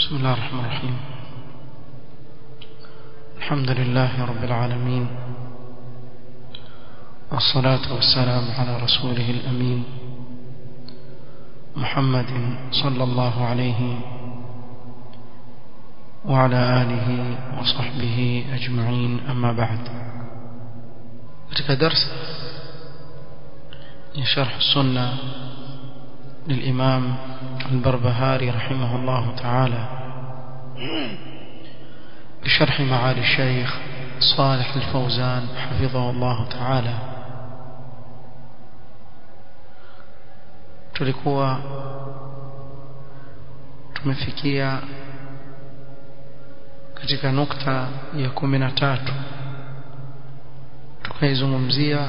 بسم الله الرحمن الرحيم الحمد لله رب العالمين والصلاة والسلام على رسوله الأمين محمد صلى الله عليه وعلى آله وصحبه أجمعين أما بعد katika darsa ya sharh sunna للإمام البربهاري رحمه الله تعالى بشرح معالي الشيخ صالح الفوزان حفظه الله تعالى tulikuwa tumefikia katika nukta ya kumi na tatu tukaizungumzia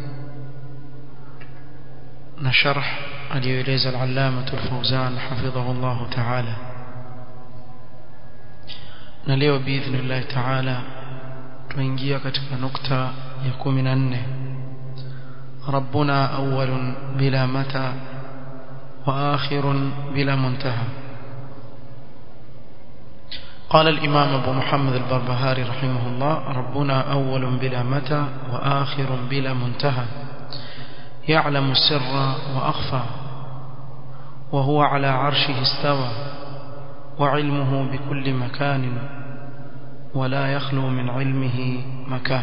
na sharh aliyoeleza al-allama al-fawzan hafidhahu Allah ta'ala na leo biidhnillah ta'ala tuingia katika nukta ya 14 ربنا أول بلا متى وآخر بلا منتهى قال الإمام أبو محمد البربهاري رحمه الله ربنا أول بلا متى وآخر بلا منتهى يعلم السر وأخفى وهو على عرشه استوى وعلمه بكل مكان ولا يخلو من علمه مكان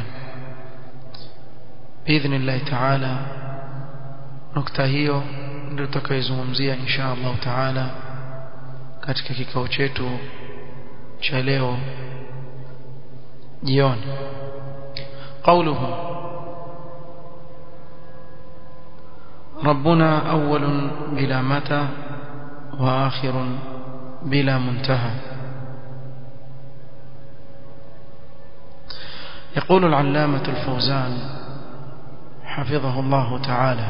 بإذن الله تعالى نكتة هيو ndio tutakayozungumzia insha Allah taala katika kikao chetu cha leo jioni قوله ربنا أول بلا متى وآخر بلا منتهى يقول العلامة الفوزان حفظه الله تعالى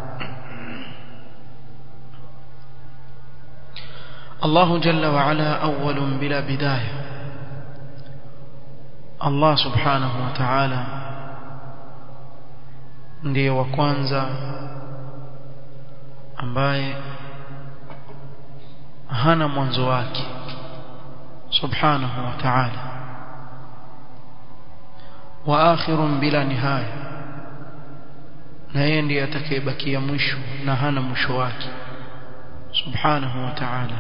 الله جل وعلا أول بلا بداية الله سبحانه وتعالى ndiye wa kwanza ambaye hana mwanzo wake subhanahu wa ta'ala wa akhirun bila nihaya na yeye ndiye atakayebakia mwisho na hana mwisho wake subhanahu wa ta'ala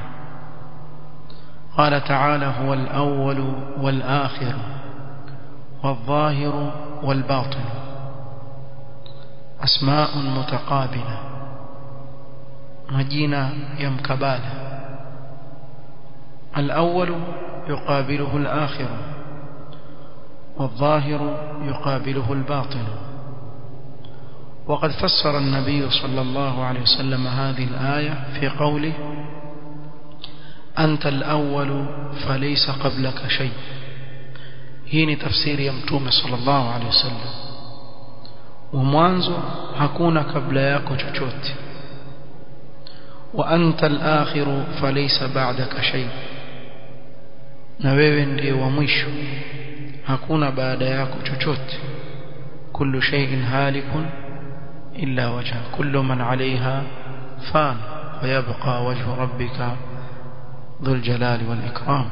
قال تعالى هو الأول والآخر والظاهر والباطن أسماء متقابلة مجينا يمكبالا الأول يقابله الآخر والظاهر يقابله الباطن وقد فسر النبي صلى الله عليه وسلم هذه الآية في قوله أنت الأول فليس قبلك شيء هين تفسير يمتوم صلى الله عليه وسلم وموانزو هكون قبل ياكو chochote وأنت الآخر فليس بعدك شيء na wewe ndiye wa mwisho hakuna baada yako chochote kullu shay'in halikun illa wajha kullu man 'alayha fan wa yabqa wajhu rabbika dhul jalali wal ikram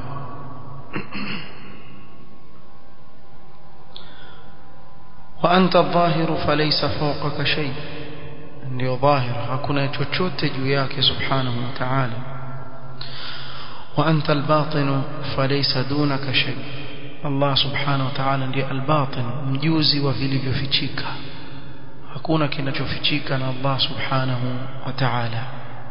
wa anta adh-dhahiru falaysa fawqaka shay' ndio dhahir hakuna chochote juu yake subhanahu wa ta'ala wa anta al-batin falaysa dunaka shay Allah subhanahu wa ta'ala ndiye al-batin mjuzi wa vilivyofichika hakuna kinachofichika na Allah subhanahu wa ta'ala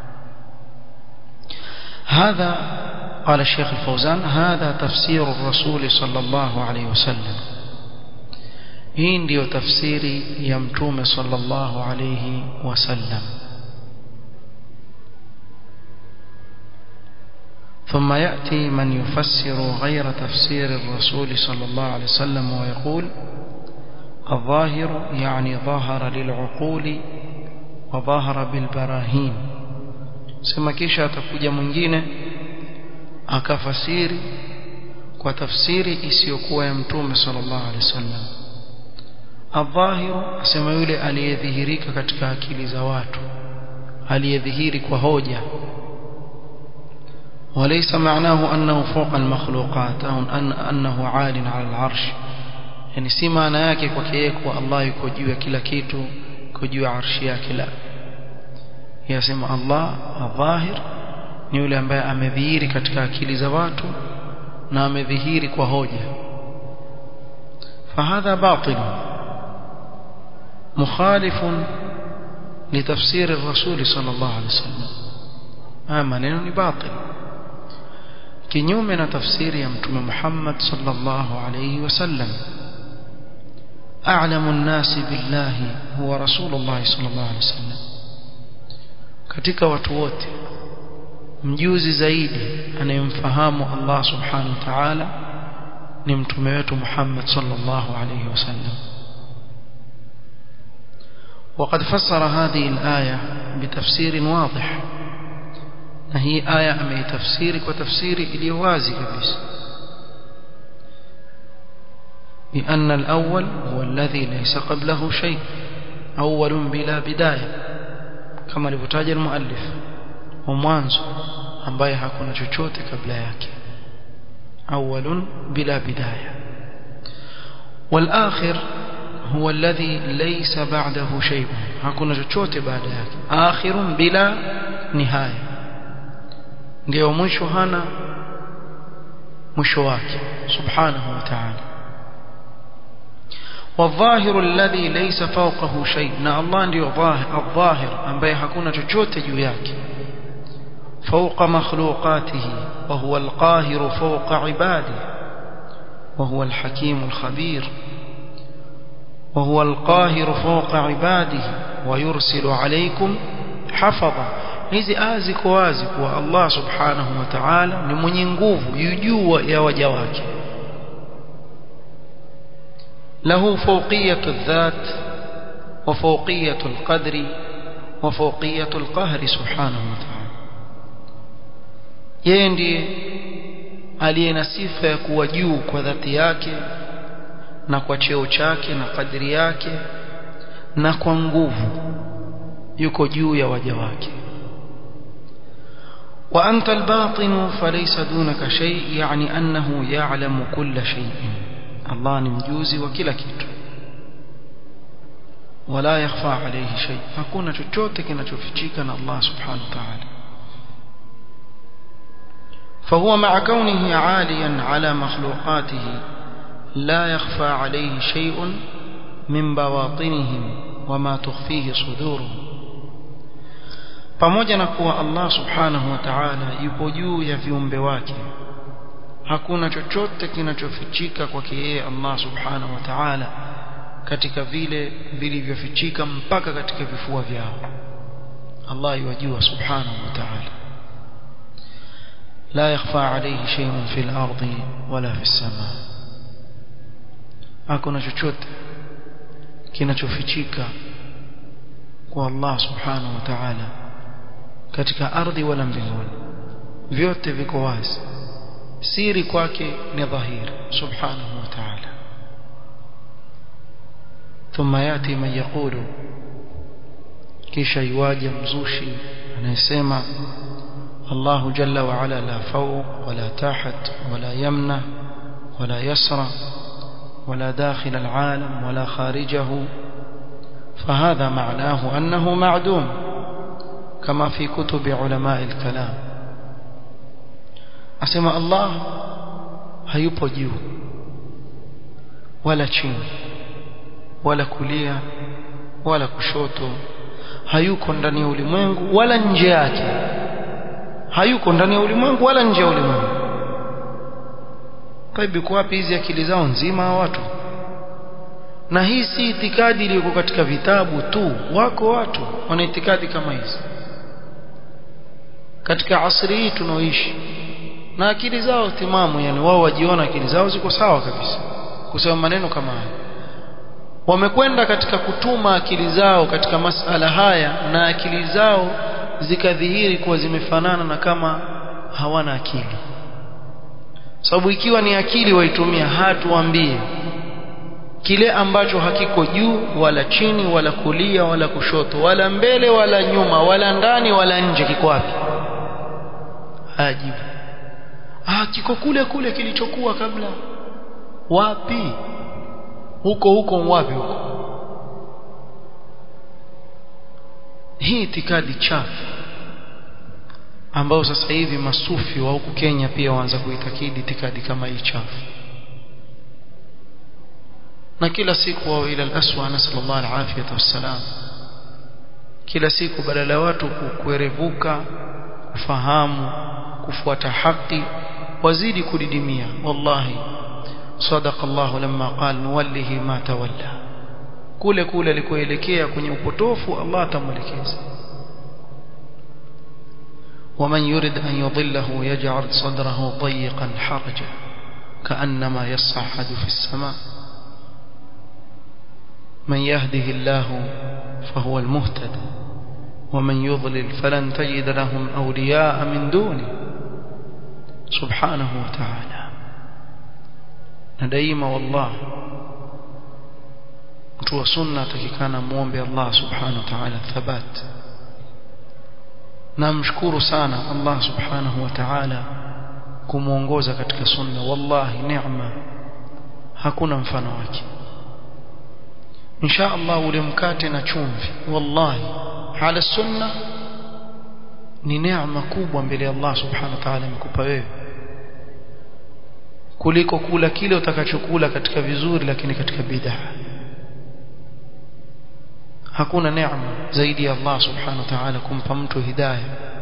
هذا قال الشيخ الفوزان هذا تفسير الرسول صلى الله عليه وسلم hii ndiyo tafsiri ya mtume sallallahu alayhi wasallam ثم يأتي من يفسر غير تفسير الرسول صلى الله عليه وسلم ويقول الظاهر يعني ظهر للعقول وظهر بالبراهين sema kisha atakuja mwingine akafasiri kwa tafsiri isiyokuwa ya mtume sallallahu alaihi wasallam adhahiru asema yule aliyedhihirika katika akili za watu aliyedhihiri kwa hoja وليس معناه أنه فوق المخلوقات أو أن أنه عال على العرش yani si maana yake kwake yeye kuwa Allah yuko juu ya kila kitu yuko juu ya arshi yake la yasema Allah adhahir ni yule ambaye amedhihiri katika akili za watu na amedhihiri kwa hoja فهذا باطل مخالف لتفسير الرسول صلى الله عليه وسلم haya maneno ni batil kinyume na tafsiri ya mtume Muhammad sallallahu alayhi wasallam a'lamu an-nasi billahi huwa rasulullah sallallahu alayhi wasallam katika watu wote mjuzi zaidi anayemfahamu Allah subhanahu wa ta'ala ni mtume wetu Muhammad sallallahu alayhi wasallam وقد فسر هذه الآية بتفسير واضح na hii aya ameitafsiri kwa tafsiri iliyo wazi kabisa بأن الأول هو الذي ليس قبله شيء أول بلا بداية كما لفتاج المؤلف ومwanzo ambaye hakuna chochote kabla yake أول بلا بداية والآخر هو الذي ليس بعده شيء hakuna chochote baada yake آخر بلا نهايه ndio mwisho hana mwisho wake subhanahu wa ta'ala والظاهر الذي ليس فوقه شيء na Allah ndio الظاهر ambaye hakuna chochote juu yake فوق مخلوقاته وهو القاهر فوق عباده وهو الحكيم الخبير وهو القاهر فوق عباده ويرسل عليكم حفظا hizi aya ziko wazi kuwa Allah subhanahu wa ta'ala ni mwenye nguvu juu ya waja wake له فوقية الذات وفوقية القدر وفوقية القهر سبحانه وتعالى yeye ndiye aliye na sifa ya kuwa juu kwa dhati yake na kwa cheo chake na kadri yake na kwa nguvu yuko juu ya waja wake وأنت الباطن فليس دونك شيء يعني أنه يعلم كل شيء الله نمجوزي وكلا كيتو ولا يخفى عليه شيء hakuna chochote kinachofichika na Allah subhanahu wa ta'ala فهو مع كونه عاليا على مخلوقاته لا يخفى عليه شيء من بواطنهم وما تخفيه صدورهم pamoja na kuwa Allah subhanahu wa ta'ala yupo juu ya viumbe wake hakuna chochote kinachofichika kwake yeye Allah subhanahu wa ta'ala katika vile vilivyofichika mpaka katika vifua vyao Allah yajua subhanahu wa ta'ala la yakhfa alayhi shay'un fil ardi wala fis samaa hakuna chochote kinachofichika kwa Allah subhanahu wa ta'ala katika ardhi wala mbinguni vyote viko wazi siri kwake ni dhahiri subhanahu wa ta'ala ثم ياتي من يقول kisha yuaje mzushi anayesema Allah jalla wa ala la fawq wala tahat wala yamna wala yasra ولا داخل العالم ولا خارجه فهذا معناه أنه معدوم كما في كتب علماء الكلام أسمى الله hayupo juu wala chini wala kulia wala kushoto hayuko ndani ya ulimwengu wala nje yake hayuko ndani ya ulimwengu wala nje ya ulimwengu kwa wapi hizi akili zao nzima watu na hii si itikadi iliyoko katika vitabu tu wako watu wana itikadi kama hizi katika asri hii tunaoishi na akili zao timamu yani wao wajiona akili zao ziko sawa kabisa kusema maneno kama haya wamekwenda katika kutuma akili zao katika masala haya na akili zao zikadhihiri kuwa zimefanana na kama hawana akili sababu ikiwa ni akili waitumia hatuambie kile ambacho hakiko juu wala chini wala kulia wala kushoto wala mbele wala nyuma wala ndani wala nje kiko wapi hajibu ah kiko kule kule kilichokuwa kabla wapi huko huko wapi huko hii itikadi chafu ambao sasa hivi masufi wa huku Kenya pia waanza kuitakidi itikadi kama hii chafu na kila siku wao ila al-aswa nasallallahu al-afiyata wassalam kila siku badala ya watu kuerevuka kufahamu kufuata haki wazidi kudidimia wallahi sadaqa Allah lamma qala nuwallihi ma tawalla kule kule alikoelekea kwenye upotofu Allah atamwelekeza ومن يرد أن يضله يجعل صدره ضيقا حرجا كأنما يصعد في السماء من يهده الله فهو المهتد ومن يضلل فلن تجد لهم أولياء من دونه سبحانه وتعالى نديم والله mtu wa sunna atakikana muombe Allah subhanahu wa ta'ala thabat namshukuru sana Allah subhanahu wa ta'ala kumuongoza katika sunna wallahi neema hakuna mfano wake insha Allah ule mkate na chumvi wallahi hala sunna ni neema kubwa mbele ya Allah subhanahu wa ta'ala amekupa wewe kuliko kula kile utakachokula katika vizuri lakini katika bid'a hakuna neema zaidi ya Allah subhanahu wa ta'ala kumpa mtu hidayah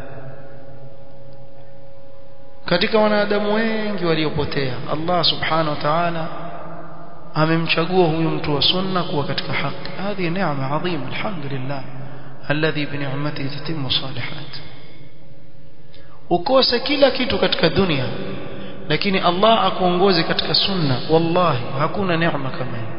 katika wanadamu wengi waliopotea Allah subhanahu wa ta'ala amemchagua huyu mtu wa sunna kuwa katika haki hadi neema adhima alhamdulillah alladhi bi ni'matihi tatimmu salihat ukose kila kitu katika dunia lakini Allah akuongoze katika sunna wallahi hakuna neema kama hiyo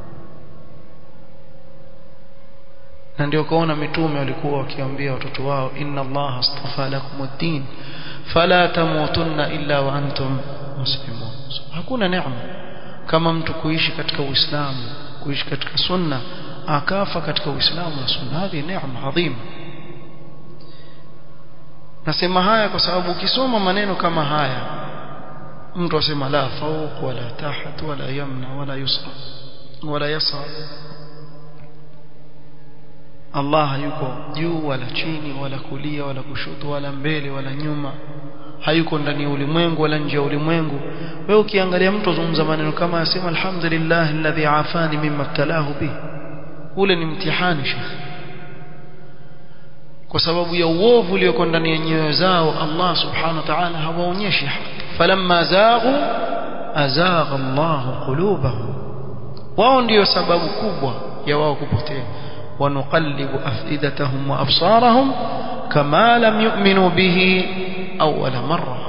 na ndio kaona mitume walikuwa wakiambia watoto wao inna Allah astafa lakum ad-din fala tamutunna illa wa antum muslimun hakuna neema kama mtu kuishi katika uislamu kuishi katika sunna akafa katika uislamu na sunna hadi neema adhima nasema haya kwa sababu ukisoma maneno kama haya mtu asema la fawq wala tahat wala yamna wala yusra wala yasra Allah hayuko juu wala chini wala kulia wala kushoto wala mbele wala nyuma hayuko ndani ya ulimwengu wala nje ya ulimwengu wewe ukiangalia mtu azungumza maneno kama asema alhamdulillah alladhi afani mimma ibtalahu bi ule ni mtihani shekhi kwa sababu ya uovu ulioko ndani ya nyoyo zao Allah subhanahu wa ta'ala hawaonyeshi haki falamma zaghu azagha Allah qulubahum wao ndio sababu kubwa ya wao kupotea ونقلب أفئدتهم وأبصارهم كما لم يؤمنوا به أول مرة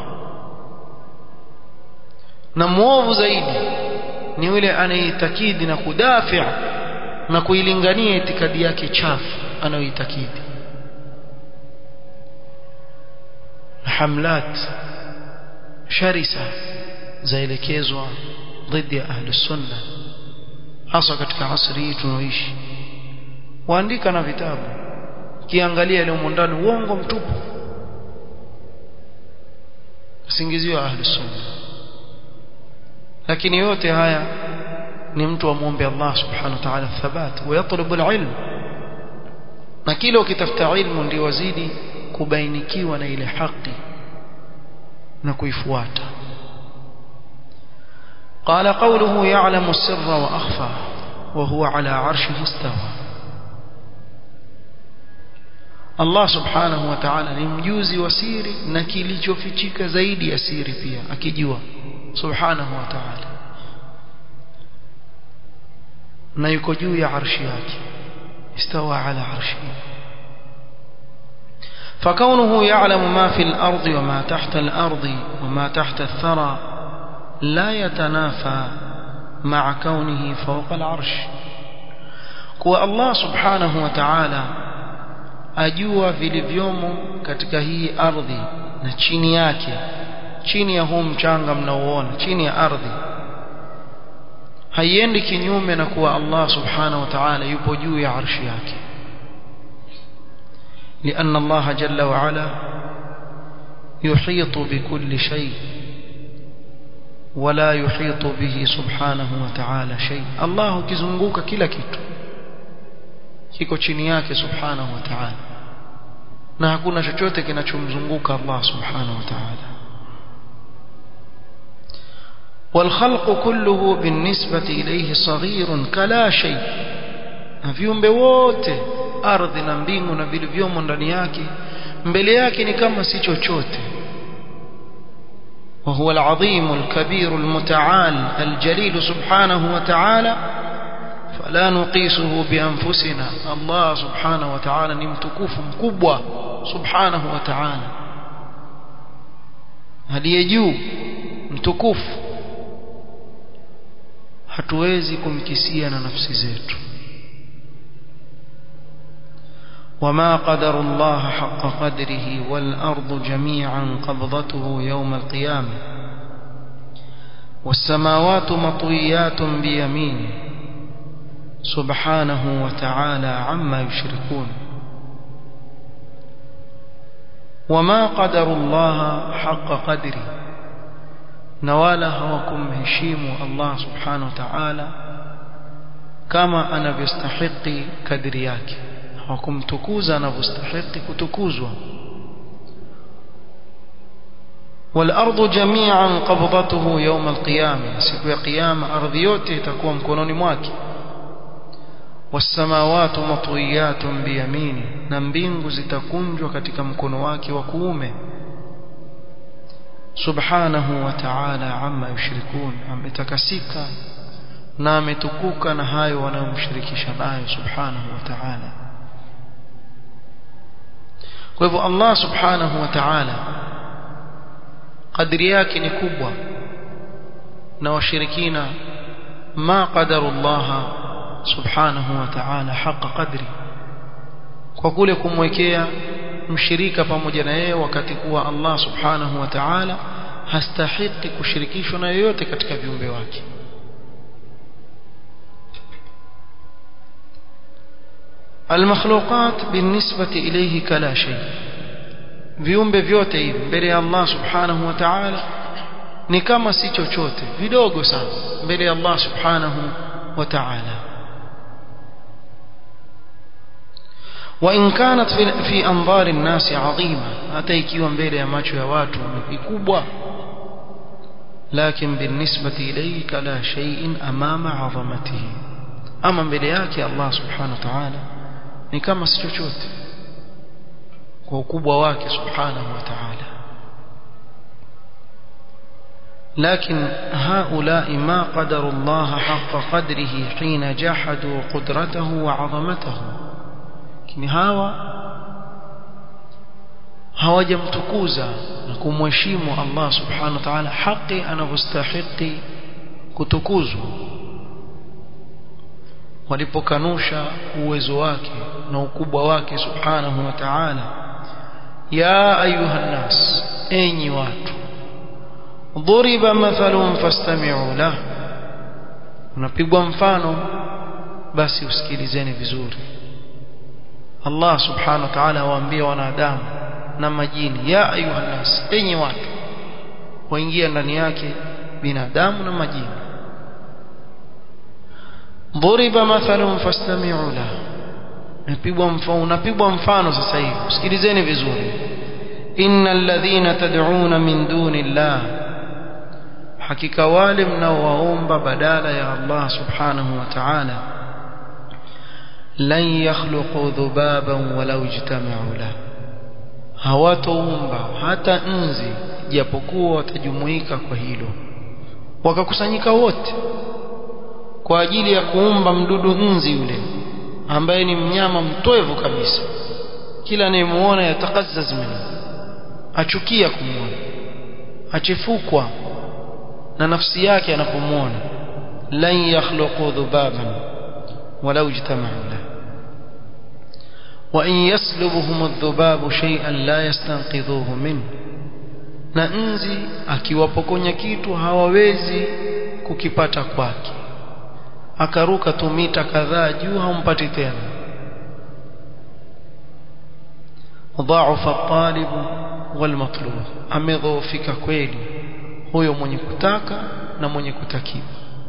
نموه zaidi ni yule anaitakidi na kudafi na kuilingania itikadi yake chafu anayoitakidi hamlat sharisa zaelekezwa dhidi ya ahli sunna hasa katika asri hii tunaoishi waandika na vitabu kiangalia ile ndani uongo mtupu singizio ahli sunna lakini yote haya ni mtu amwombe Allah subhanahu wa ta'ala thabat wa yatlubu alilm na kile ukitafuta ilmu ndio wazidi kubainikiwa na ile haki na kuifuata قال قوله يعلم السر وأخفى وهو على عرشه استوى Allah subhanahu wa ta'ala ni mjuzi wa siri na kilichofichika zaidi ya siri pia akijua subhanahu wa ta'ala na yuko juu ya arshi yake istawa ala arshihi فكونه يعلم ما في الأرض وما تحت الأرض وما تحت الثرى لا يتنافى مع كونه فوق العرش كو الله سبحانه وتعالى ajua vilivyomo katika hii ardhi na chini yake chini ya huu mchanga mnaoona chini ya ardhi haiendi kinyume na kuwa Allah subhanahu wa ta'ala yupo juu ya arshi yake لأن الله جل وعلا يحيط بكل شيء wala yuhitu bihi subhanahu wa ta'ala shay Allah ukizunguka kila kitu kiko chini yake subhanahu wa ta'ala na hakuna chochote kinachomzunguka Allah subhanahu wa ta'ala والخلق كله بالنسبة إليه صغير كلا شيء viumbe wote ardhi na mbingu na vilivyomo ndani yake mbele yake ni kama si chochote وهو العظيم الكبير المتعال الجليل سبحانه وتعالى فلا نقيسه بأنفسنا الله سبحانه وتعالى نمتكوف مكبوة سبحانه وتعالى هل يجو متكوف hatuwezi kumkisia na nafsi zetu وما قدر الله حق قدره والأرض جميعا قبضته يوم القيامة والسماوات مطويات بيمينه سبحانه وتعالى عما يشركون وما قدر الله حق قدره نوالا هوكم هشيم الله سبحانه وتعالى كما أنا بيستحق كدرياك hawakumtukuza anavyostahili kutukuzwa والارض جميعا قبضته يوم القيامه siku ya kiyama ardhi yote itakuwa mkononi mwake والسماوات مطويات بيمينه na mbingu zitakunjwa katika mkono wake wa kuume subhanahu wa ta'ala amma yushrikun ametakasika na ametukuka na hayo wanayomshirikisha nayo subhanahu wa ta'ala kwa hivyo Allah subhanahu wa ta'ala kadri yake ni kubwa na washirikina ma qadarullah subhanahu wa ta'ala haqa qadri kwa kule kumwekea mshirika pamoja na yeye wakati kuwa Allah subhanahu wa ta'ala hastahiki kushirikishwa na yoyote katika viumbe wake المخلوقات بالنسبة إليه كلا شيء viumbe vyote hivi mbele ya Allah subhanahu wa ta'ala ni kama si chochote vidogo sana mbele ya Allah subhanahu wa ta'ala وإن كانت في, في أنظار الناس عظيمة hata ikiwa mbele ya macho ya watu ni vikubwa لكن بالنسبة إليه كلا شيء أمام عظمته أما mbele yake Allah subhanahu wa ta'ala ni kama si chochote kwa ukubwa wake subhanahu wa ta'ala لكن هؤلاء ما قدروا الله حق قدره حين جحدوا قدرته وعظمته lakini hawa hawajamtukuza na kumheshimu Allah subhanahu wa ta'ala haki anavyostahili kutukuzwa walipokanusha uwezo wake na ukubwa wake subhanahu wa ta'ala ya ayuha nas enyi watu dhuriba mathalun fastami'u lah unapigwa mfano basi usikilizeni vizuri Allah subhanahu wa ta'ala waambia wanadamu na majini ya ayuha nas enyi watu waingia ndani yake binadamu na majini ضرب مثل فاستمعوا له napigwa mfano unapigwa mfano sasa hivi usikilizeni vizuri innal ladhina tad'una min duni llah hakika wale mnaowaomba badala ya Allah subhanahu wa ta'ala lan yakhluqu dhubaban walau ijtama'u la hawatoumba hata nzi japokuwa watajumuika kwa hilo wakakusanyika wote kwa ajili ya kuumba mdudu nzi yule ambaye ni mnyama mtoevu kabisa kila anayemuona yatakazzaz minhu achukia kumuona achefukwa na nafsi yake anapomuona lan yakhluqu dhubaban walau ijtama'u la wa in yaslubuhum adh-dhubabu shay'an la yastanqidhuhu minhu na nzi akiwapokonya kitu hawawezi kukipata kwake akaruka tu mita kadhaa juu hampati tena ضعف الطالب والمطلوب amedhoofika kweli huyo mwenye kutaka na mwenye kutakiwa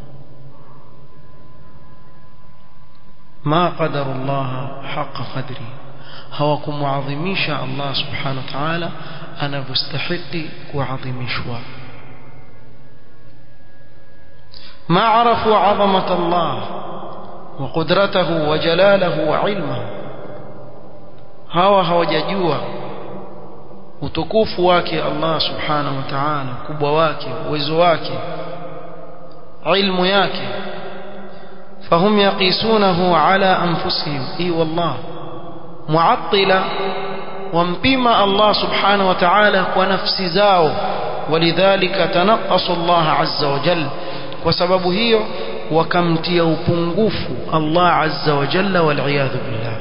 ma qadara Allah haqa qadri hawakumuadhimisha Allah subhanahu wa ta'ala anavyostahili kuadhimishwa ما عرفوا عظمة الله وقدرته وجلاله وعلمه hawa hawajajua utukufu wake Allah subhanahu wa ta'ala ukubwa wake uwezo wake ilmu yake fahum yaqisunahu ala anfusihim i wallah muattila wampima Allah subhanahu wa ta'ala kwa nafsi zao walidhalika tanaqasu Allah azza wa jalla kwa sababu hiyo wakamtia upungufu Allah azza wa jalla wal billah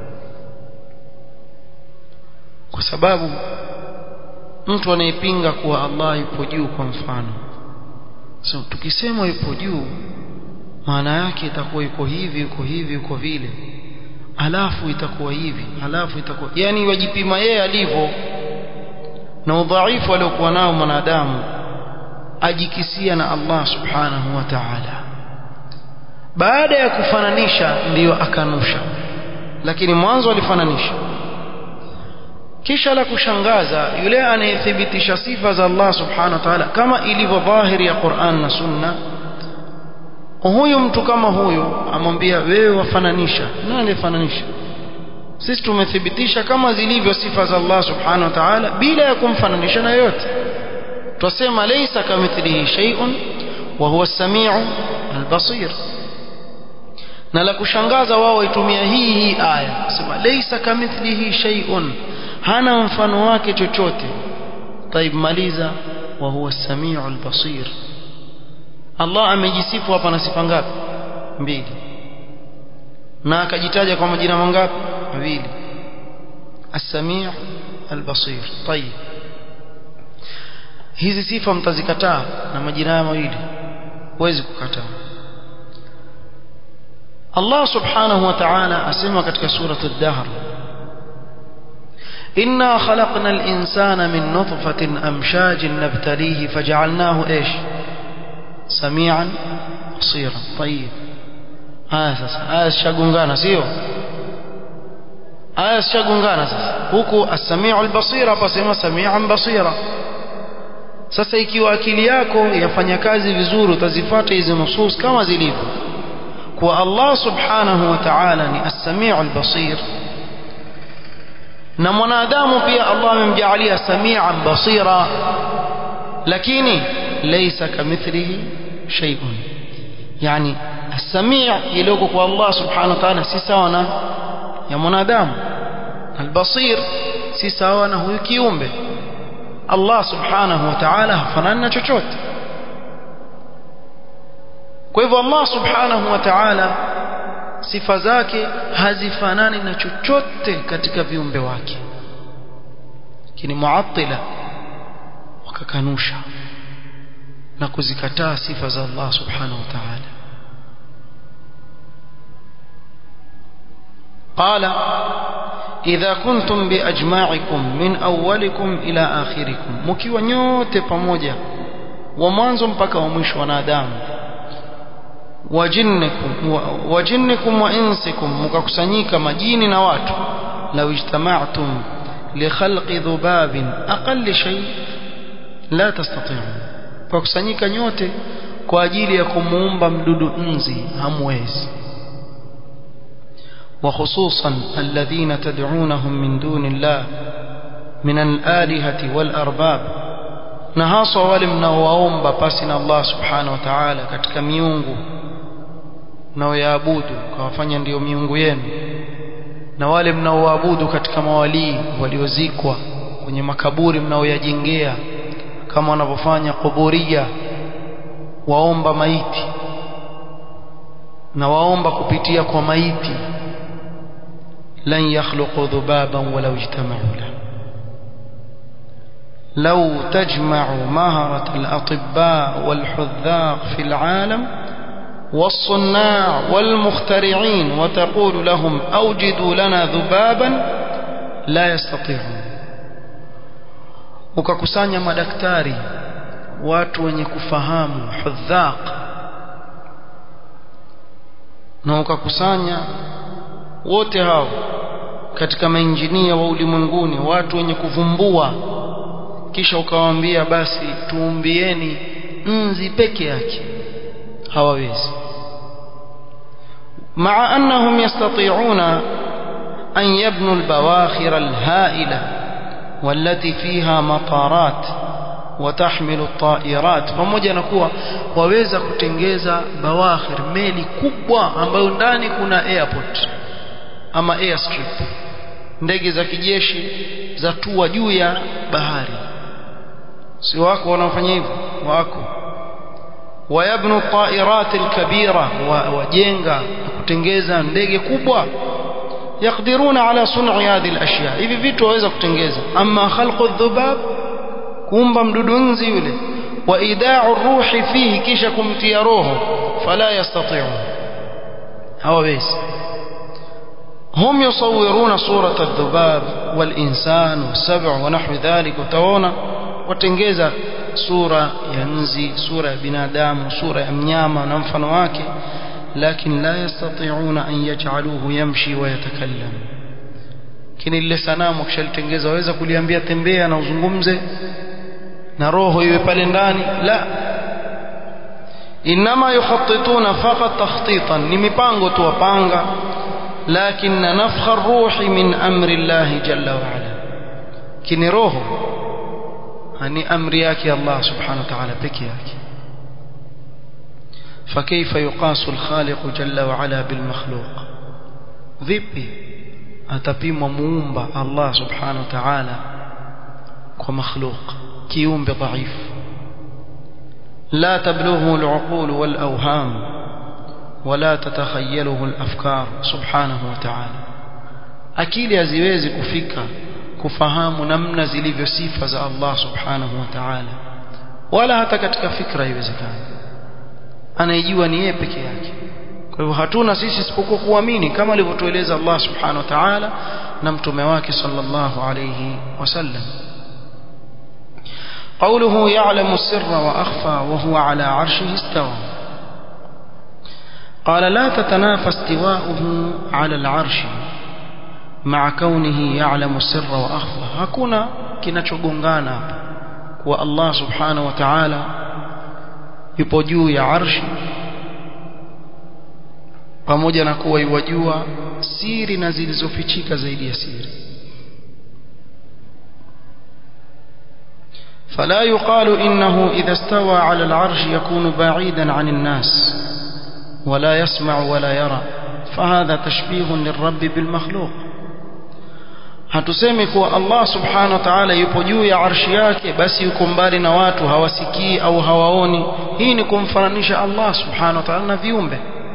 kwa sababu mtu anayepinga kuwa Allah yupo juu kwa mfano so tukisema yupo juu maana yake itakuwa yuko hivi yuko hivi yuko vile alafu itakuwa hivi alafu itakuwa yani wajipima yeye alivyo na udhaifu aliokuwa nao mwanadamu ajikisia na Allah subhanahu wa ta'ala baada ya kufananisha ndiyo akanusha lakini mwanzo alifananisha kisha la kushangaza yule anayethibitisha sifa za Allah subhanahu wa ta'ala kama ilivyo dhahiri ya Qur'an na Sunna huyu mtu kama huyu amwambia wewe wafananisha nani alifananisha sisi tumethibitisha kama zilivyo sifa za Allah subhanahu wa ta'ala bila ya kumfananisha na yote twasema laysa kamithlihi shay'un wa huwa as-sami'u al-basir na la kushangaza wao waitumia hii hii aya sema laysa kamithlihi shay'un hana mfano wake chochote طيب maliza wa huwa as-sami'u al-basir Allah amejisifu hapa na sifa ngapi mbili na akajitaja kwa majina mangapi mawili as-sami' al-basir طيب hizi sifa mtazikataa na majina haya mawili huwezi kukataa Allah subhanahu wa ta'ala asema katika surah ad-dahr إنا خلقنا الإنسان من نطفة أمشاج نبتليه فجعلناه إيش سميعا بصيرا طيب aya sasa aya zishagongana sio aya zishagongana sasa huku as-sami'u al-basir hapa sema sami'an basira sasa ikiwa akili yako yafanya kazi vizuri utazifuata hizi nusus kama zilivyo kwa Allah subhanahu wa ta'ala ni as-sami'u al-basir na mwanadamu pia Allah amemjaalia sami'an basira lakini laysa kamithlihi shay'un yani السميع يلوكو kwa Allah subhanahu wa ta'ala si sawa na ya mwanadamu albasir si sawa na huyu kiumbe Allah subhanahu wa ta'ala hafanani na chochote kwa hivyo Allah subhanahu wa ta'ala sifa zake hazifanani na chochote katika viumbe wake lakini muattila wakakanusha na kuzikataa sifa za Allah subhanahu wa ta'ala قال إذا كنتم بأجماعكم من أولكم إلى آخركم مكيوا nyote pamoja wa mwanzo mpaka wa mwisho wanadamu wajinnikum wajinnikum wa insikum mkakusanyika majini na watu law ijtama'tum li khalqi dhubabin aqall shay la tastati'un kwa kusanyika nyote kwa ajili ya kumuumba mdudu nzi hamwezi وخصوصا الذين تدعونهم من دون الله من الآلهة والأرباب نهاصوا ولم نواomba pasi na Allah subhanahu wa ta'ala katika miungu mnaoyaabudu kawafanya ndiyo miungu yenu na wale mnaoabudu katika mawalii waliozikwa kwenye makaburi mnaoyajengea kama wanavyofanya kuburia waomba maiti na waomba kupitia kwa maiti لن يخلقوا ذبابا ولو اجتمعوا له لو تجمع مهرة الأطباء والحذاق في العالم والصناع والمخترعين وتقول لهم أوجدوا لنا ذبابا لا يستطيعون ukakusanya madaktari watu wenye kufahamu hudhaq na ukakusanya wote hao katika mainjinia wa ulimwenguni watu wenye kuvumbua kisha ukawaambia basi tuumbieni nzi peke yake hawawezi مع أنهم يستطيعون أن يبنوا البواخر الهائلة والتي فيها مطارات وتحمل الطائرات pamoja na kuwa waweza kutengeza bawakhir meli kubwa ambayo ndani kuna airport ama airstrip ndege za kijeshi za tua juu ya bahari si wako wanaofanya hivyo wako wayabnu الطائرات الكبيرة wajenga kutengeza ndege kubwa yakdiruna ala sun'i hadhihi al-ashya hivi vitu waweza kutengeza amma khalqu dhubab kuumba mdudu nzi yule wa ida'u ruhi fihi kisha kumtia roho fala yastati'un hawawezi هم يصورون صورة الذباب والإنسان والسبع ونحو ذلك وتوانا وتنجز صورة ينزي صورة بنادام صورة أمنياما وننفن واكي لكن لا يستطيعون أن يجعلوه يمشي ويتكلم kini lile sanamu kishalitengeneza waweza kuliambia tembea na uzungumze na roho iwe pale ndani la inma yukhattituna faqat takhtitan ni mipango tu wapanga لكن نفخ الروح من أمر الله جل وعلا كني روح هني أمر ياكي الله سبحانه وتعالى بك ياكي فكيف يقاس الخالق جل وعلا بالمخلوق vipi atapimwa muumba Allah subhanahu wa ta'ala kwa makhluq kiumbe dhaifu la tablughu al-uqul wal-awham ولا تتخيله الافكار سبحانه وتعالى akili haziwezi kufika kufahamu namna zilivyo sifa za Allah subhanahu wa ta'ala wala hata katika fikra haiwezekani anaijua ni yeye peke yake kwa hivyo hatuna sisi isipokuwa kuamini kama alivyotueleza Allah subhanahu wa ta'ala na mtume wake sallallahu alayhi wasallam قوله يعلم السر وأخفى وهو على عرشه استوى قال لا تتنافى استواؤه على العرش مع كونه يعلم السر وأخفى hakuna kinachogongana hapa kwa Allah subhanahu wa ta'ala yupo juu ya arshi pamoja na kuwa iwajua siri na zilizofichika zaidi ya siri فلا يقال إنه إذا استوى على العرش يكون بعيدا عن الناس ولا يسمع ولا يرى فهذا تشبيه للرب بالمخلوق hatusemi kuwa Allah subhanahu wa ta'ala yupo juu ya arshi yake basi yuko mbali na watu hawasikii au hawaoni hii ni kumfananisha Allah subhanahu wa ta'ala na viumbe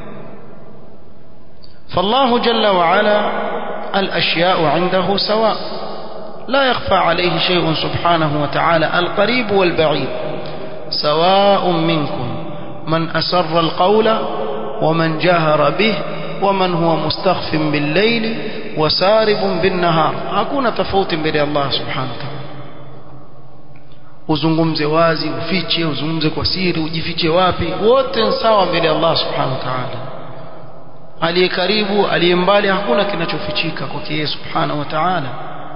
فالله جل وعلا الأشياء عنده سواء لا يخفى عليه شيء سبحانه وتعالى القريب والبعيد سواء منكم من أسر القول ومن جهر به ومن هو مستخف بالليل وسارب بالنهار hakuna tofauti mbele ya Allah subhanahu wa ta'ala uzungumze wazi ufiche uzungumze kwa siri ujifiche wapi wote sawa mbele ya Allah subhanahu wa ta'ala aliye karibu aliye mbali hakuna kinachofichika kwake yeye subhanahu wa ta'ala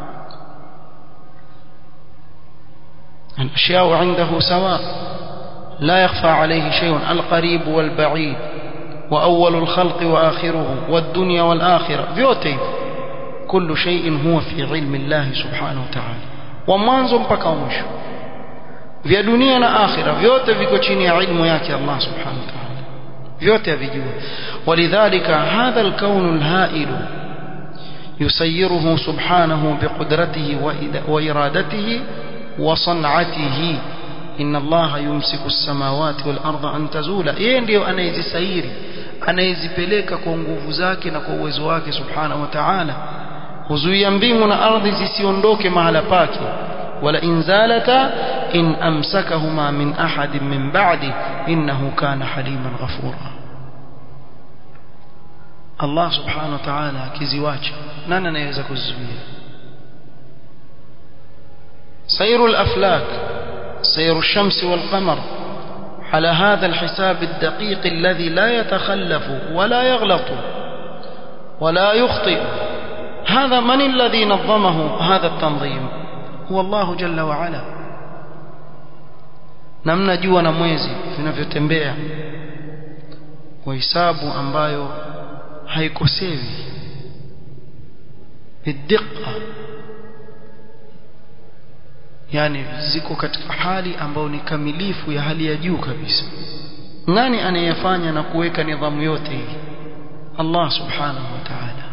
الأشياء عنده سواء لا يخفى عليه شيء القريب والبعيد وأول الخلق وآخره والدنيا والآخرة vyote كل شيء هو في علم الله سبحانه وتعالى ومwanzo mpaka mwisho vya dunia na akhira vyote viko chini ya ilmu yake Allah subhanahu wa ta'ala vyote avijua ولذلك هذا الكون الهائل يسيره سبحانه بقدرته وإرادته وصنعته إن الله يمسك السماوات والأرض أن تزولا yeye ndio anayezisairi anayezipeleka kwa nguvu zake na kwa uwezo wake subhanahu wa ta'ala huzuia mbingu na ardhi zisiondoke mahala pake wala inzalata in amsakahuma min ahadin min ba'di innahu kana haliman ghafura Allah subhanahu wa ta'ala akiziwacha nani anayeweza kuzizuia سير الأفلاك سير الشمس والقمر على هذا الحساب الدقيق الذي لا يتخلف ولا يغلط ولا يخطئ هذا من الذي نظمه هذا التنظيم هو الله جل وعلا namna jua na mwezi vinavyotembea kwa hisabu ambayo haikosewi bidiqa yani ziko katika hali ambayo ni kamilifu ya hali ya juu kabisa nani anayefanya na kuweka nidhamu yote hii Allah subhanahu wa ta'ala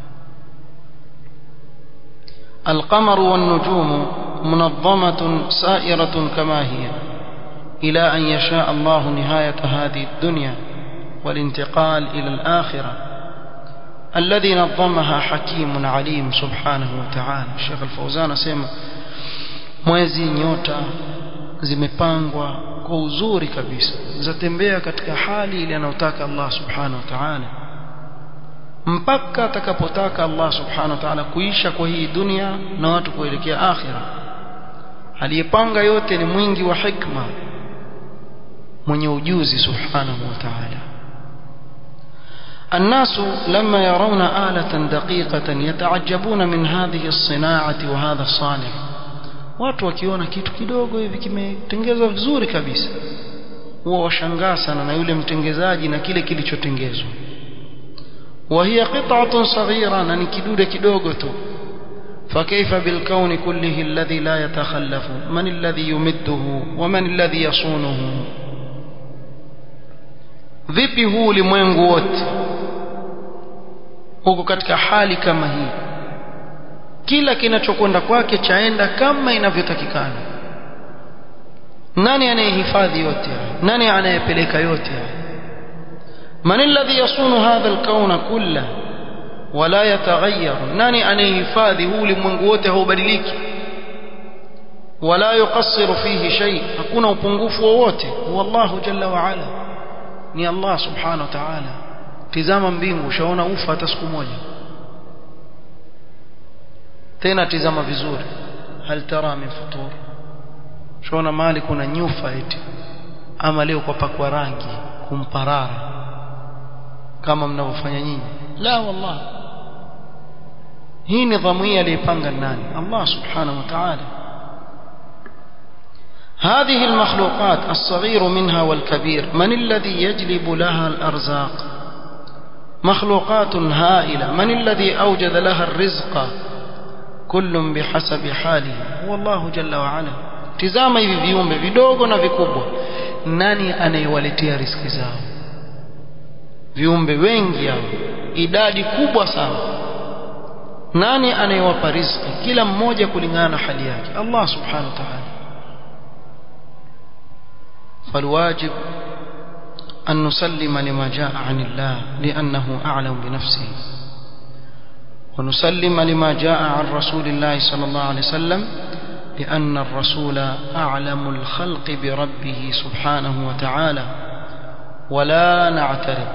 القمر والنجوم منظمة سائرة كما هي إلى أن يشاء الله نهاية هذه الدنيا والانتقال إلى الآخرة الذي نظمها حكيم عليم سبحانه وتعالى الشيخ الفوزان سيما mwezi nyota zimepangwa kwa uzuri kabisa zatembea katika hali ile anayotaka Allah subhanahu wa ta'ala mpaka atakapotaka Allah subhanahu wa ta'ala kuisha kwa hii dunia na watu kuelekea akhira aliyepanga yote ni mwingi wa hikma mwenye ujuzi subhanahu wa ta'ala الناس لما يرون آلة دقيقة يتعجبون من هذه الصناعة وهذا الصانع watu wakiona kitu kidogo hivi kimetengezwa vizuri kabisa huwa washangaa sana na yule mtengezaji na kile kilichotengezwa وهي قطعة صغيرة na ni kidude kidogo tu فكيف بالكون كله الذي لا يتخلف من الذي يمده ومن الذي يصونه vipi huu ulimwengu wote huko katika hali kama hii kila kinachokwenda kwake chaenda kama inavyotakikana nani anayehifadhi yote nani anayepeleka yote من الذي يصون هذا الكون كله ولا يتغير nani anayehifadhi huu ulimwengu wote haubadiliki ولا يقصر فيه شيء hakuna upungufu wowote huwa Allah jalla wa ala ni Allah subhanahu wa ta'ala tizama mbingu ushaona ufa hata siku moja tena tizama vizuri hal tara min futur shaona mali kuna nyufa eti ama leo kwa pakwa rangi kumparara kama mnavyofanya nyinyi la wallah hii nidhamu hii aliyepanga nani Allah subhanahu wa ta'ala هذه المخلوقات الصغير منها والكبير من الذي يجلب لها الأرزاق مخلوقات هائلة من الذي أوجد لها الرزق كل بحسب حاله هو الله جل وعلا tizama hivi viumbe vidogo na vikubwa nani anayewaletea riski zao viumbe wengi hao idadi kubwa sana nani anayewapa riziki kila mmoja kulingana na hali yake Allah subhanahu wa ta'ala فالواجب أن نسلم لما جاء عن الله لأنه أعلم بنفسه ونسلم لما جاء عن رسول الله صلى الله عليه وسلم لأن الرسول أعلم الخلق بربه سبحانه وتعالى ولا نعترض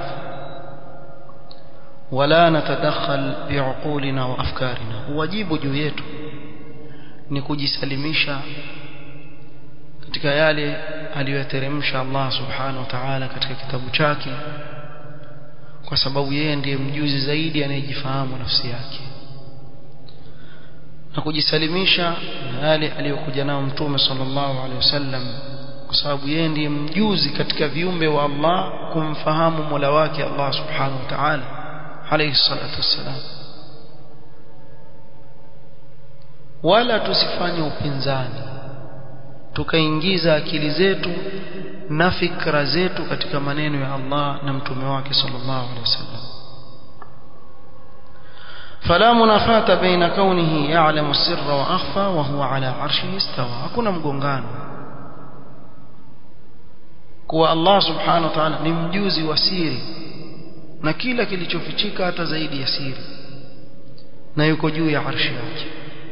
ولا نتدخل بعقولنا وأفكارنا واجب جويته nikujisalimisha katika yale aliyoteremsha Allah subhanahu wa ta'ala katika kitabu chake kwa sababu yeye ndiye mjuzi zaidi anayejifahamu nafsi yake na kujisalimisha na yale aliyokuja nao mtume sallallahu alaihi wasallam kwa sababu yeye ndiye mjuzi katika viumbe wa Allah kumfahamu Mola wake Allah subhanahu wa ta'ala alayhi salatu wassalam wala tusifanye upinzani tukaingiza akili zetu na fikra zetu katika maneno ya Allah na mtume wake sallallahu alaihi wasallam فلا منافاة بين كونه يعلم السر وأخفى وهو على عرشه استوى hakuna mgongano kuwa Allah subhanahu wa ta'ala ni mjuzi wa siri na kila kilichofichika hata zaidi ya siri na yuko juu ya arshi yake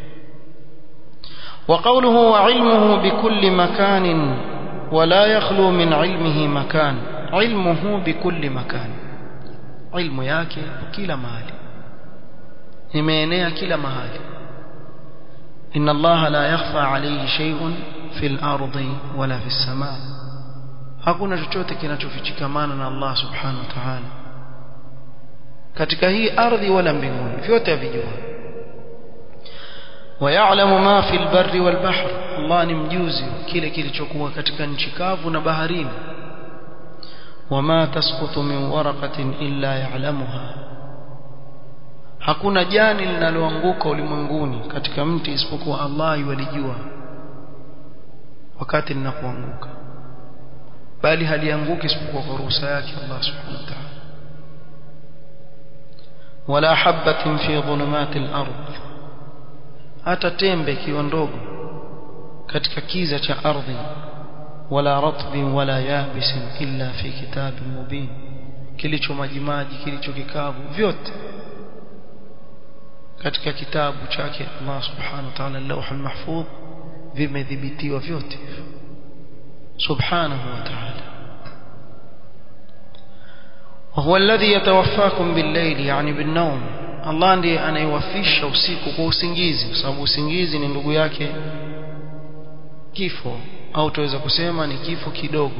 وقوله وعلمه بكل مكان ولا يخلو من علمه مكان علمه بكل مكان علم yake kila mahali imeenea kila mahali inna allaha la yakhfa alayhi shay'un fil ardi wala fis samaa hakuna chochote kinachofichikamana na Allah subhanahu wa ta'ala katika hii ardhi wala mbinguni vyote avijua ويعلم ما في البر والبحر الله ni mjuzi kile kilichokuwa katika nchi kavu na baharini وما تسقط من ورقة إلا يعلمها hakuna jani linaloanguka ulimwenguni katika mti isipokuwa Allah yulijua wakati linapoanguka bali halianguki isipokuwa kwa ruhusa yake Allah subhanahu wa ta'ala wala habatin fi dhulumati al-ard hata tembe ikiwa ndogo katika kiza cha ardhi wala ratbin wala yabisin illa fi kitabin mubin kilicho majimaji kilicho kikavu vyote katika kitabu chake Allah subhanahu wa ta'ala lawhul mahfudh vimedhibitiwa vyote subhanahu wa ta'ala وهو الذي يتوفاكم بالليل يعني بالنوم Allah ndiye anayewafisha usiku kwa usingizi kwa sababu usingizi ni ndugu yake kifo au tuweza kusema ni kifo kidogo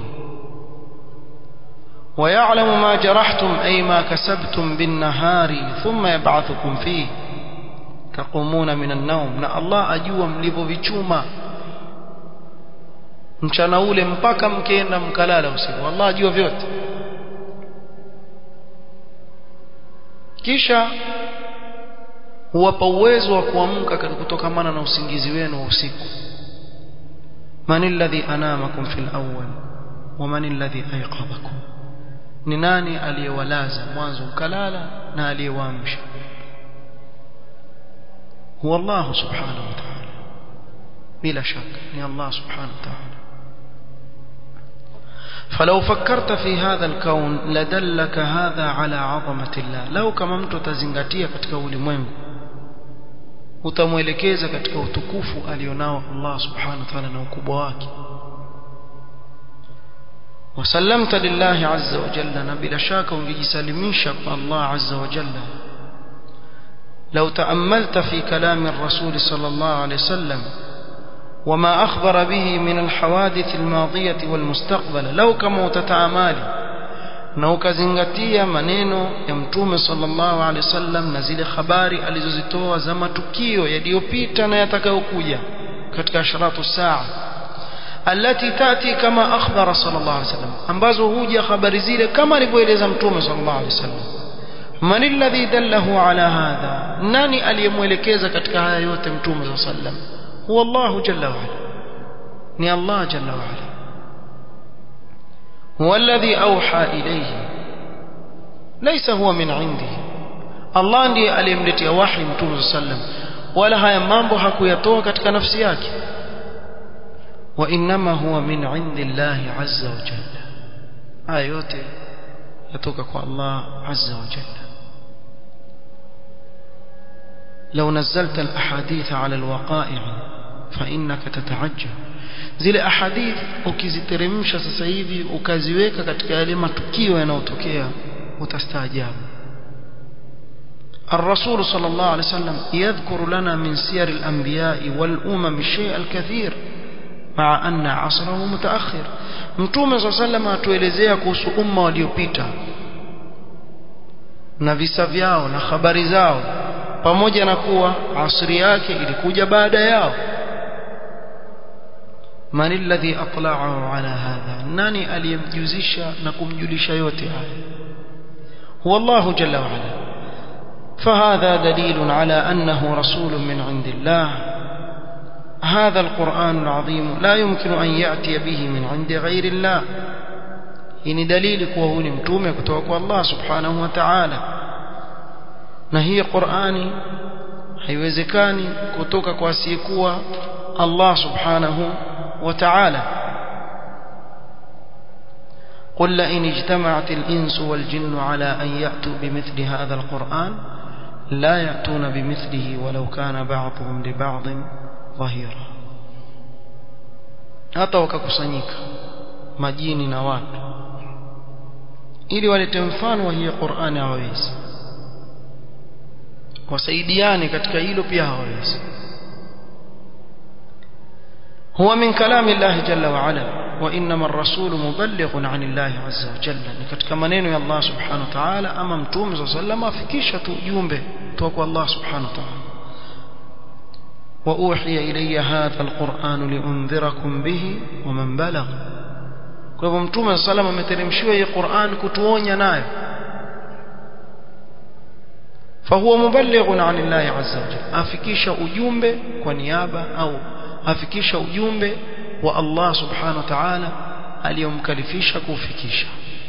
ويعلم ما جرحتم أي ما كسبتم بالنهار ثم يبعثكم فيه تقومون من النوم na Allah ajua mlivyovichuma mchana ule mpaka mkienda mkalala usiku Allah ajua vyote kisha huwapa uwezo wa kuamka kutokamana na usingizi wenu wa usiku man alladhi anamakum fil awwal wa man alladhi ayqadhakum ni nani aliyewalaza mwanzo mkalala na aliyewaamsha huwa Allah subhanahu wa ta'ala bila shaka ni Allah subhanahu wa ta'ala فلو فكرت في هذا الكون لدلك هذا على عظمة الله لو كما mtu tazingatia katika ulimwengu utamwelekeza katika utukufu alionao Allah subhanahu wa ta'ala na ukubwa wake وسلمت لله عز وجل نبلا شاك ungejisalimisha kwa Allah عز وجل لو تأملت في كلام الرسول صلى الله عليه وسلم وما أخبر به من الحوادث الماضية والمستقبل لو كما تتعامالي na ukazingatia maneno ya mtume sallallahu alaihi wasallam na zile habari alizozitoa za matukio yaliyopita na yatakayokuja katika ashratu saa alati tati kama akhbara sallallahu alaihi wasallam ambazo huja habari zile kama alivyoeleza mtume sallallahu alaihi wasallam man alladhi dallahu ala hadha nani aliyemwelekeza katika haya yote mtume sallallahu alaihi wasallam huwa Allah jalla wa ala ni Allah jalla wa ala هو الذي أوحى إليه ليس هو من عنده الله ndiye aliyemletea wahi mtume sallam wala haya mambo hakuyatoa katika nafsi yake wa inma huwa min indillahi azza wa jalla haya yote yatoka kwa Allah azza wa jalla لو نزلت الأحاديث على الوقائع فإنك تتعجب zile ahadith ukiziteremsha sasa hivi ukaziweka katika yale matukio yanayotokea utastaajabu الرسول صلى الله عليه وسلم يذكر لنا من سير الأنبياء والأمم الشيء الكثير مع أن عصره متأخر متوم صلى الله عليه وسلم atuelezea kuhusu umma waliopita na visa vyao na habari zao pamoja na kuwa asri yake ilikuja baada yao man alladhi atla'ahu ala hadha nani aliyemjuzisha na kumjulisha yote haya huwa Allah jalla wa ala فهذا دليل على أنه رسول من عند الله هذا القرآن العظيم لا يمكن أن يأتي به من عند غير الله إن دليلك وهو نمتومك توقع الله سبحانه وتعالى نهي قرآني haiwezekani kutoka kwa asiyekuwa Allah subhanahu وتعالى قل لئن اجتمعت الإنس والجن على أن يأتوا بمثل هذا القرآن لا يأتون بمثله ولو كان بعضهم لبعض ظهيرا hata wakakusanyika majini na watu ili walete mfano wa hii Qur'ani hawawezi wasaidiane katika hilo pia hawawezi هو من كلام الله جل وعلا وإنما الرسول مبلغ عن الله عز وجل ni katika maneno ya Allah subhanahu wa ta'ala ama mtume صلى الله عليه وسلم afikisha tu jumbe kutoka kwa Allah subhanahu wa ta'ala وأوحي إلي هذا القرآن لأنذركم به ومن بلغ kwa hivyo mtume صلى الله عليه وسلم ameteremshiwa hii Qur'an kutuonya nayo فهو مبلغ عن الله عز وجل afikisha ujumbe kwa niaba au afikisha ujumbe wa Allah subhanahu wa ta'ala aliyomkalifisha kufikisha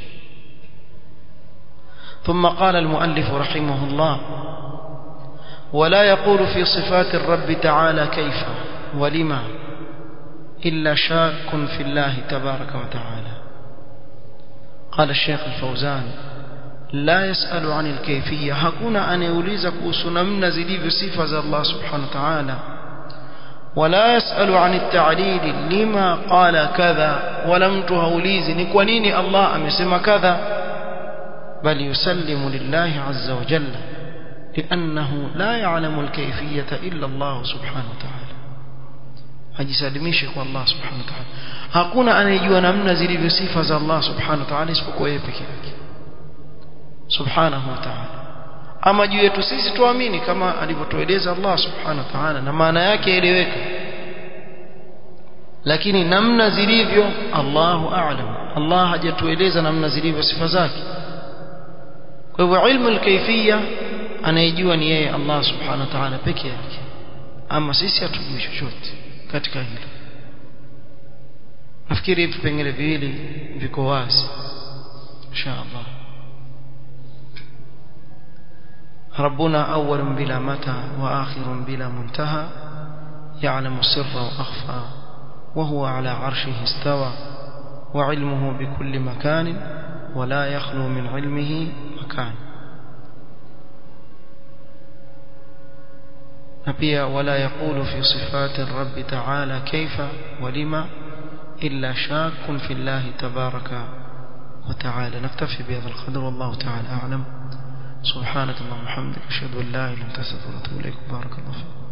ثم قال المؤلف رحمه الله ولا يقول في صفات الرب تعالى كيف ولما إلا شاك في الله تبارك وتعالى قال الشيخ الفوزان لا يسأل عن الكيفية هكونا أن يوليز كوسنا من زليب صفة الله سبحانه وتعالى ولا يسأل عن التعليل لما قال كذا ولم تهوليز نكونيني الله أمسم كذا بل يسلم لله عز وجل لأنه لا يعلم الكيفية إلا الله سبحانه وتعالى hajisalimishe kwa Allah subhanahu wa ta'ala hakuna anayejua namna zilivyo sifa za Allah subhanahu wa ta'ala isipokuwa yeye peke yake subhanahu wa ta'ala ama juu yetu sisi tuamini kama alivyotueleza Allah subhanahu wa ta'ala na maana yake eleweka lakini namna zilivyo Allahu a'lam Allah hajatueleza namna zilivyo sifa zake kwa hivyo ilmu al-kayfiyya anayejua ni yeye Allah subhanahu wa ta'ala peke yake ama sisi hatujui chochote katika hilo nafikiri vipengele viwili viko wazi inshallah ربنا أول بلا متى وآخر بلا منتهى يعلم السر وأخفى وهو على عرشه استوى وعلمه بكل مكان ولا يخلو من علمه مكان نبيا ولا يقول في صفات الرب تعالى كيف ولما إلا شاك في الله تبارك وتعالى نكتفي بهذا القدر والله تعالى أعلم سبحانك اللهم وبحمدك أشهد أن لا إله إلا أنت أستغفرك وأتوب إليك بارك الله فيك